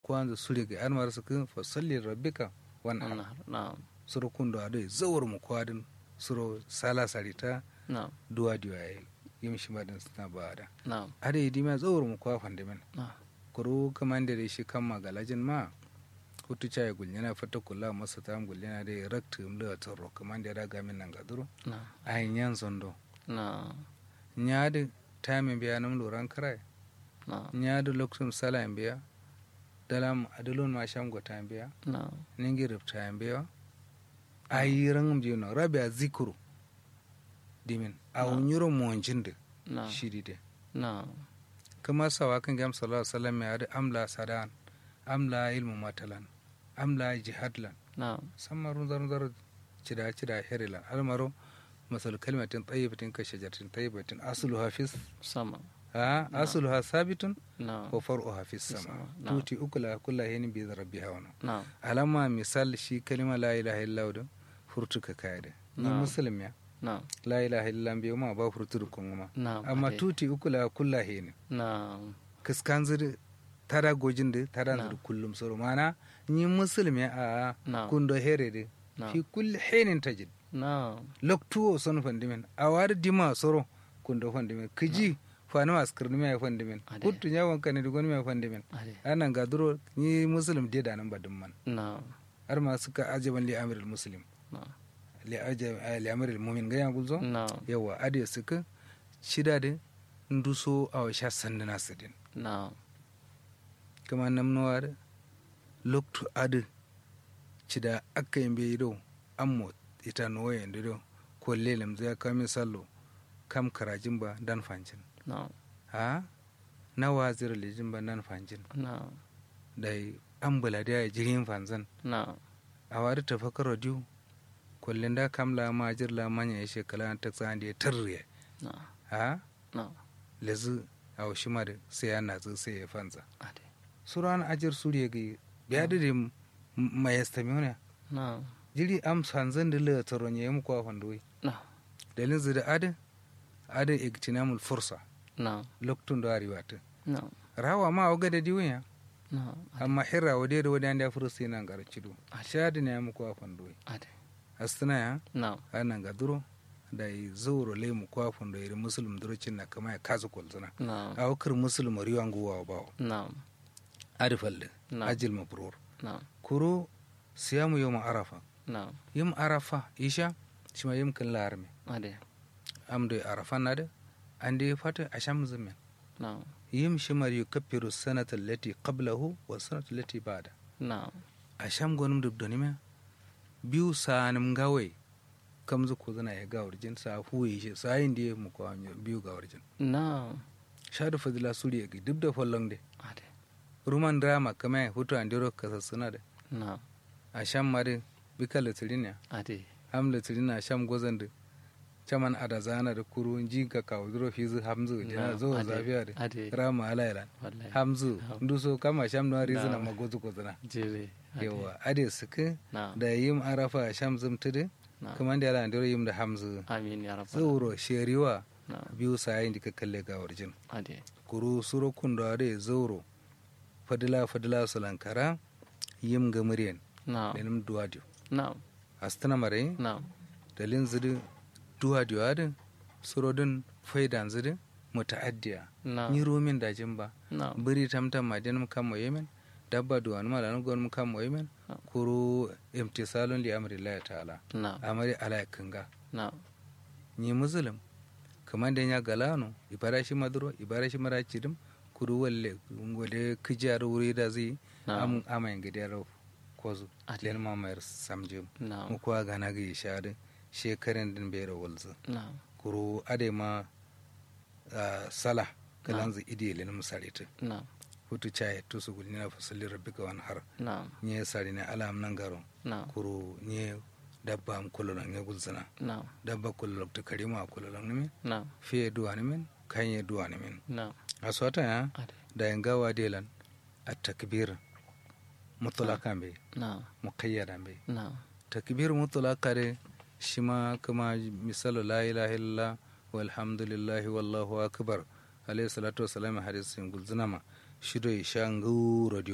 kwanza suri ga an mara suka fa salli rabbika wannan na'am na'am suro kundo ado zawar mu kwadin suro sala sarita na'am duwa diwa yayi yim shi madan suna ba da na'am ade yi dima zawar mu kwa fande men na'am kuro kamande da shi kan magalajin ma hutu chaya gulnyana fata kula masa ta gulnyana da rakta mla toro kamande da gamin nan gaduro na'am ayin yan zondo na'am nyaade time biya nam loran karai na'am nyaade loktum sala biya dalam adulun ma sham go time biya na'am ningi rip time biya ayiran biyo rabia zikuru dimin awun yuro monjinde na'am shiri de na'am kama sawa kan gam sallallahu alaihi wasallam ya da amla sadan amla ilmu matalan amla jihadlan na'am sammarun zarun zarun cida cida herilan almaro masal kalimatin tayyibatin ka shajaratin tayyibatin aslu hafiz sama ha asluha sabitun na'am wa far'uha fis sama Na'am. tuti ukula kulla hini bi rabbiha wana na'am alama misal shi kalima la ilaha illallah da furtuka kaide ni Na'am. muslim ya na'am la ilaha illallah biyo ma ba furtur kun ma na'am amma ade. tuti ukula kulla hini na'am kiskan zuri tada gojin da tada Na'am. zuri kullum soro mana ni muslim ya a Na'am. kundo here de Na'am. fi kulli hinin tajid na'am loktuwo son fandimen a wari dima soro kundo fandimen kiji fani maskirni mai fandimen Ade. kuttu ya wanka ne dugon mai fandimen ade anan ga duro ni muslim de da nan badin man na'am har ma suka ajaban li amirul muslim na'am li ajab li amirul mu'min ga yan gulzo na'am yawa ade suka shida de nduso a sha sandana sidin na'am kama namnuwa da loktu ade cida akka yimbe yido ammo ita no yende do ko lelem zai kami sallo kam karajin ba dan fancin na'am ha na wazir lijin ba dan fancin na'am dai ambula da jirin fanzan na'am a wari tafakar radiyo kullum da kamla ma jirla manya ya shekala ta tsan da ya tarriye na'am ha na'am lezu a washi ma da sai ya natsu sai ya fanza ade suran ajir suriya ga biya da da mai yastamiona na'am jiri am sanzan da la taron ya mu kwa fandoyi na'am dalin zida ada ada igtinamul fursa na'am loktun da ariwata na'am rawa ma oga da diwiya na'am ade amma hirra wade da wade da fursa yana garcido Ade. shadi ne ya mu kwa fandoyi ade astana ya na'am anan ga duro da yi zauro lemu kwafin da iri musulum durocin na kama ya kazu kwalzuna na'am a wakar musulum riwan guwa bawo na'am adifalde Na'am. ajil mabrur na'am kuro siyamu yau arafa na'am yim arafa isha shi ma yim kan larme ade am da arafa na da an da ya fata a sham zumin na'am yim shi ma yu kafiru sanata lati qablahu wa sanata lati bada na'am a sham gonum dubdoni me biyu sanim gawai kam zu ko zana ya gawar jin sa huye shi sa yin da ya mu kwa biyu gawar jin na'am shadu fadila suriya ga duk da fallon de ade ruman drama kama ya hutu an diro kasa suna da na'am a sham ma de bika latirin ya ade ham latirin a sham gozan da caman ada zana da kuru ji ka kawo diro fizu hamzu da Na'am, zo ade, zafiya da ade rama alayran wallahi hamzu Ham- nduso kama sham na rizina Na'am. magozu kozana jere ade yawa ade suka na'am da yim arafa a sham zumtudu na'am kuma da yalan diro yim da hamzu amin ya rabbal zauro sheriwa na'am biyu sayin da ka kalle gawar jin ade kuru suro kundo ade zauro fadila fadila sulankara yim ga muryan na'am lenim duwadio na'am astana mare na'am dalin zidi duwadio ade suro din faidan zidi mutaaddiya na'am ni romin dajin ba na'am biri tamtam madin mu kam yemen dabba duwan ma lan gon mu kam yemen Ah. kuru imtisalun li amri Allah ta'ala na'am amari ala kanga na'am ni muslim kaman da ya galano ibara shi maduro ibara shi mara cidim kuru walle ngode kijar wuri da zai na'am am amayin gidiyar kozu Ade. len mamayar samjim mu na'am kuwa gana ga ishadin shekaran din bera walzu na'am kuru ade ma ah, sala kalanzu idi len musarita na'am hutu chaye to su gulni na fasali rabbika wan har na'am nye sari ne alam nan garo na'am kuru nye dabba am kulolon nye gulzana na'am dabba kulolok to karima kulolon ne na'am fiye duwani min kanye duwani min na'am a sota ya ade da yin gawa delan a takbir mutulaka be na'am muqayyada be na'am takbir mutulaka de shi ma kama misalu la ilaha illallah walhamdulillahi wallahu akbar alayhi salatu wassalam hadisin gulzunama shido isha nguro dio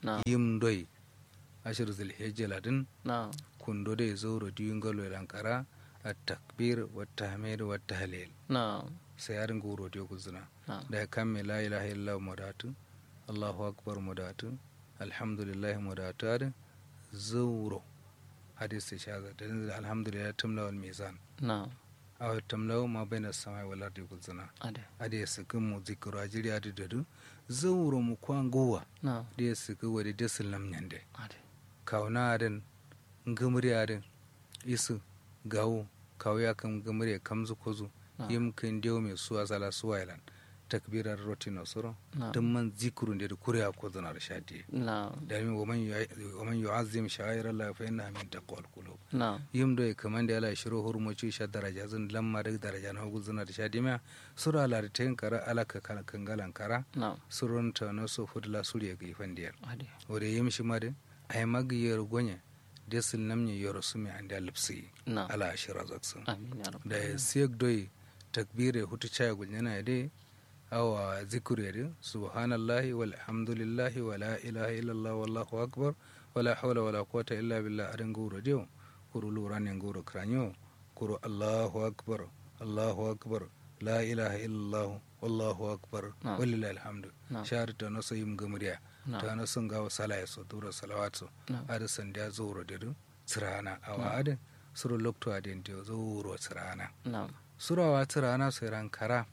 na'am yim doi ashir zulhijja ladin na'am kundo de zoro diyun galo lankara at takbir wa tahmid wa tahlil na'am sai yarin goro dio guzuna na'am da kamme la ilaha illallah mudatu allahu akbar mudatu alhamdulillah mudatu adin zoro hadis shaza da alhamdulillah tumla wal mizan na'am aw tamlaw ma baina samai wal ardi guzuna ade ade sikin mu zikru ajiri adi dadu zoro mu kwangowa na'am de siku wadi desil nam nyande ade kauna adin ngumri adin isu gawo kawya kam ngumri kamzu kozu na'am yim kin dew me suwa sala suwailan takbirar rotino suro na'am dum man zikru nde kuriya ko zana da shadi na'am da mi waman yu- waman yu'azzim sha'air Allah fa innaha min taqwal qulub na'am yim do e kamande ala shiru hurmuci sha daraja zan lamma da daraja na hugu zana da shadi ma sura ala da tayin kara ala ka kan kangalan kara na'am surun ta no so fudla suriya ga ifandiyar ade wore yim shi made ay magiyar gonya desil namni yoro sumi ande lipsi na'am ala ashira zaksun amin ya rabbal da alamin. siyek doy takbire hutu chaya gunyana de awa zikure de subhanallahi walhamdulillahi wala ilaha illallah wallahu akbar wala hawla wala quwwata illa billah adan guro de kuru lurane guro kranyo kuru allahu akbar allahu akbar la ilaha illallah wallahu akbar Na'am. walillahi alhamdu Na'am. shar ta no sayim gamriya Na'am. ta no sun gawa sala so dura salawatu Na'am. ada sandiya zuro de du tsirana awa ada suru lokto adin de zuro tsirana na'am surawa tirana sai rankara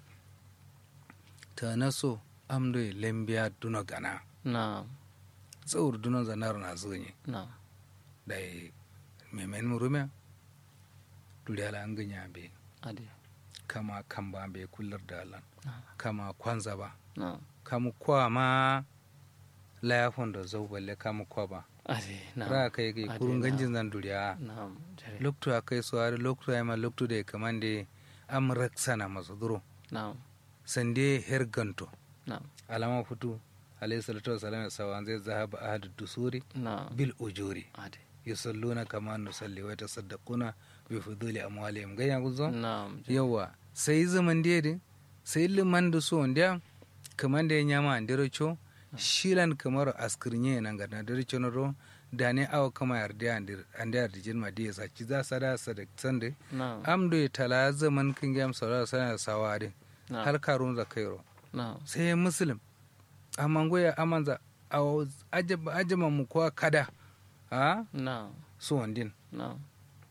ta naso amdo lembiya duna gana na'am tsawur duna zanar na zonye na'am da yi memen murumiya duliyala an ganya be ade kama kamba be kullar da alan na'am kama kwanza ba na'am kamu kwa ma layafon da zau balle kamu kwa ba ade na'am ra kai kai Ade, kurun na'am. ganjin zan duriya na'am jare loktu akai so har loktu ay ma loktu da kamande am raksana masu duro na'am sande herganto na'am alama futu alayhi salatu wasalam ya sawa zai zahaba ahadu dusuri na'am bil ujuri ade yusalluna kama nusalli wa tasaddaquna bi fuduli amwalihim ganya guzo na'am jare yawa sai zaman dede sai liman da so ndia kaman da nyama andiro cho shilan kamar askirnye nan ga na dare chono ro da ne awa kama yarda andir andir dijin ma dia sa ci za sada sadak sande na'am am do tala zaman kin gam sara sana sawade na'am har karun zakairo na'am sai muslim amma goya amanza a ajaba ajama mu kuwa kada a na'am su wandin na'am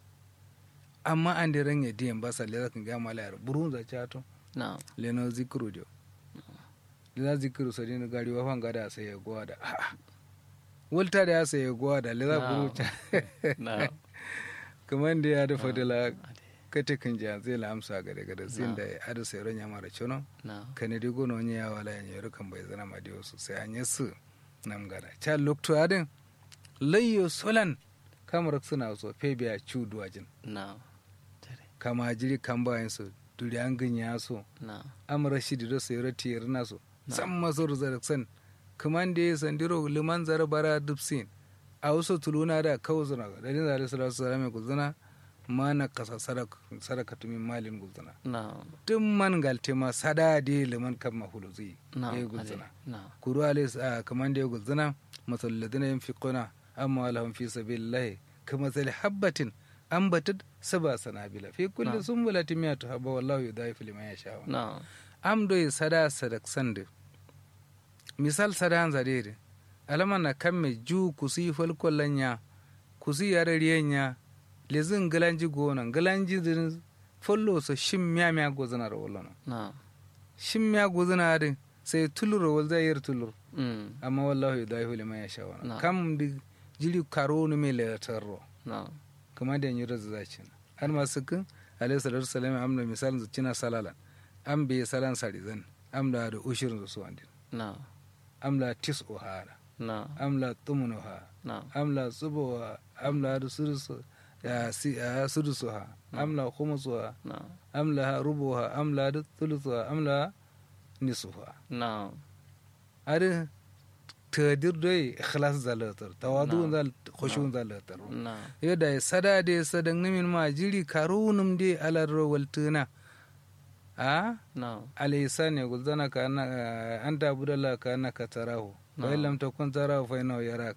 amma an da ranye diyan ba sa lera kan gama layar burun za chato na'am leno zikru dio leza zikru sa dinu gari wa fan gada sai ya gowa da a wulta da ya sai ya gowa da leza Na'am. buru cha na'am kamar da ya da fadila ade kate kan ja zai la amsa gada gada sin da ya ada sai ronya mara chono na'am kane di gono nya ya wala nya yoro kan bai zana ma dio su sai anya su nam gada cha lokto adin layyo solan kamar suna so febiya chudu ajin na'am jare kama jiri kan bayan su duri an ganya so na'am amara shi da sai rati yarna so Na. san masor zaraksan kaman da ya sandiro liman zara bara dubsin a wasu tuluna da kawo zuna da din zare sallallahu alaihi wasallam ku zuna mana kasa sadaka sadaka tumin malin guzuna na'am duk man galte ma sada de liman kan mahulu zai ya na'am ade guzuna na'am kuru alayhi a kaman da ya guzuna masal ladina yunfiquna amma lahum fi sabilillahi kama sal habbatin ambatat saba sanabila fi kulli Na. sumbulatin miyatu habba wallahu yudhaifu liman yasha na'am am doy sada sadak sande misal sada han zadede alama na kamme ju kusi folko lanya kusi yare riyenya lezin galanji gona galanji din follo so shim miya miya gozana ro wolono na'am shim miya gozana adin sai tulur wal zayir tulur mm amma wallahu yudaihu liman yasha wana Na. kam di jiri karo ni me le tarro na'am kama da yanyar da zacin har masu kin alayhi salatu wasalam amna misalin zucina salalan am be salan sarizan amla da ushirin su wandin na'am amla tis ohara na'am amla tumunuha na'am amla tsubowa amla da surusu ya si ya surusuha amla khumusuha na'am amla rubuha amla da thuluthuha amla nisuha na'am ari tadir dai ikhlas zalatar tawadu Na. zal khushu zalatar na'am yadda ya sada da ya sadan nimin ma jiri karunum de alar waltuna a na'am alaysa ne gulzana ka na an da budalla ka na ka tarahu fa illam takun tara fa innahu yarak